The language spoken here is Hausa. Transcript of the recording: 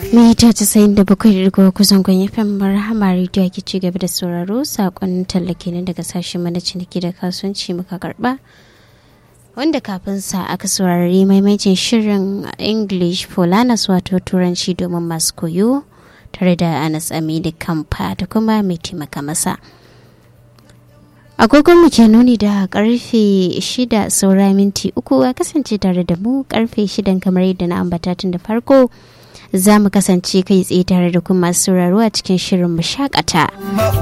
mita casa'in da bakwai da rigo kusan kwan fm marhama rediyo ake ci gaba da sauraro sakon tallake ne daga sashen mana ciniki da kasuwanci muka karba wanda kafin sa aka saurari maimacin shirin english folanas wato turanci domin masu koyo tare da anas amini kamfa da kuma mai taimaka masa agogon mu ke nuni da karfe shida saura minti uku a kasance tare da mu karfe shidan kamar yadda na ambata tun da farko za mu kasance kai tsaye tare da kuma masu sauraro a cikin shirin mu shakata.